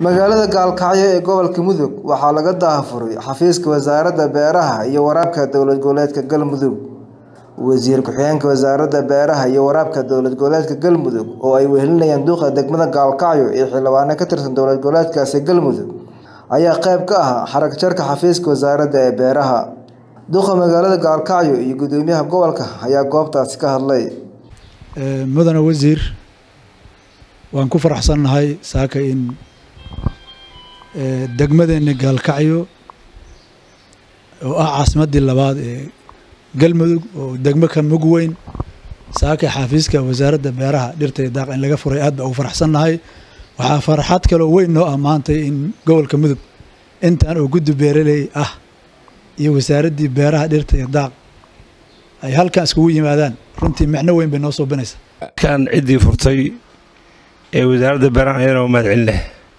magaalada gaalkacyo ee gobolka mudug waxaa laga daafuray xafiiska wasaaradda beeraha iyo waraabka dowlad goboleedka galmudug wasiir ku-xigeenka wasaaradda beeraha iyo waraabka dowlad goboleedka galmudug oo ay wehelinayaan duqa degmada gaalkacyo iyo xildhibaano ka tirsan dowlad goboleedkaasi galmudug ayaa qayb ka ah xarag jarka xafiiska wasaaradda ee beeraha duqa magaalada gaalkacyo iyo gudoomiyaha gobolka ayaa goobtaasi ka hadlay mudane wasiir waan ku faraxsannahay saaka in degmadeena gaalkacyo oo ah caasimaddii labaad ee galmudug oo degmo ka mug weyn saaka xafiiska wasaaradda beeraha dhirta iyo daaq in laga furay aad baa ugu faraxsannahay waxaa farxad kaloo weyn noo ammaantay in gobolka mudug intaan oo guddi beeraley ah iyo wasaaraddii beeraha dhirta iyo daaq ay halkan iskugu yimaadaan runtii micno weyn bay noo suubinaysaa kan ciddii furtay ee wasaaradda beeraha ayadana mahad celinah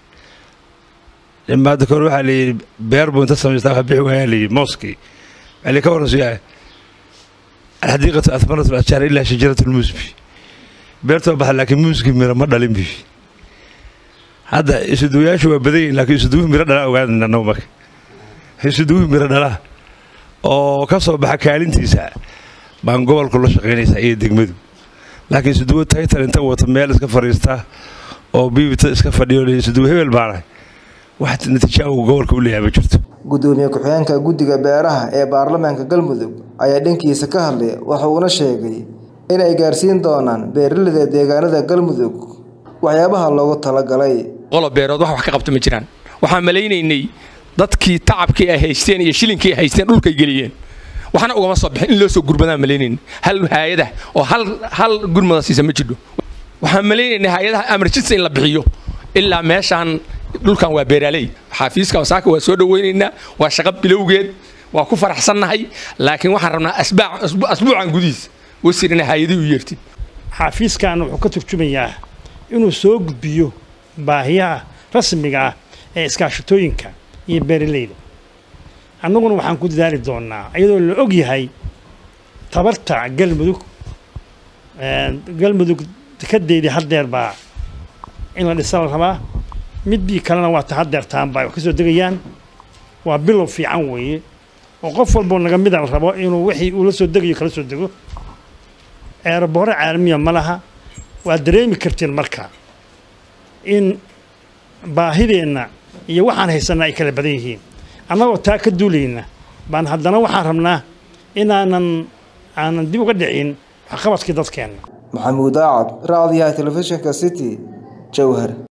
maada kore waxaa layidhi beer buu inta samaystaa wax bixi waayaa layidhi mooskii waxaa ka waran suyaa alxadiiqatu ahmarat alashjaar ilaa shajarat lmusbi beertoo baxa laakiin muuski miro ma dhalin bi hadda isuduwayaashu waa badan yihin laakiin isuduwuhu miro dhalaa ogaadana annagu marka isuduwuhu miro dhalaa oo ka soo baxa kaalintiisa baan gobolku la shaqaynaysaa iyo degmadu laakiin isuduwo taytar inta wata meel iska fadhiista oo biibita iska fadhiyo isuduwo hebel baana wax natiija uu gobolka u leeyahay ma jirto gudoomiye ku-xigeenka guddiga beeraha ee baarlamaanka galmudug ayaa dhankiisa ka hadlay waxa uuna sheegay in ay gaarsiin doonaan beeraleyda deegaanada galmudug waxyaabaha loogu talagalay qolo beerood wax wax ka qabto ma jiraan waxaan malaynaynay dadkii tacabkii ay haysteen iyo shilinkii ay haysteen dhulkay geliyeen waxna ugama soo bixin in loo soo gurmadaan malaynayn hal hay-adah oo hal hal gurmada siisa ma jidho waxaan malaynaynay hay-adaha amarjinsa in la bixiyo ilaa meeshaan dhulkan waa beeraaley xafiiska wasaaka waa soo dhawaynaynaa waa shaqo bilowgeed waa ku faraxsannahay laakiin waxaan rabnaa asbuucan gudihiis wasiir inay hay-adii u yeertid xafiiskan wuxuu ka turjumayaa inuu soo gudbiyo baahiyaha rasmiga ah ee iskaashatooyinka iyo beeraleyda annaguna waxaan ku dadaali doonnaa iyadoo la og yahay tabarta galmudug galmudug dekadeedii haddeer baa in la dhisa la rabaa midbii kalena waa ta haddeertaanba ay wax ka soo degayaan waa bilow fiican weeye oo qof walboo naga mida la rabo inuu wixii uu la soo degayo kala soo dego eeraboore caalamiya ma laha waad dareemi karteen marka in baahideenna iyo waxaan haysanna ay kala badan yihiin annagoo taa ka duulayna baan haddana waxaan rabnaa inaanan aanan dib uga dhicin waxqabadkii dadkeenna maxamuud aacad raadiyaha telefishinka city jowhar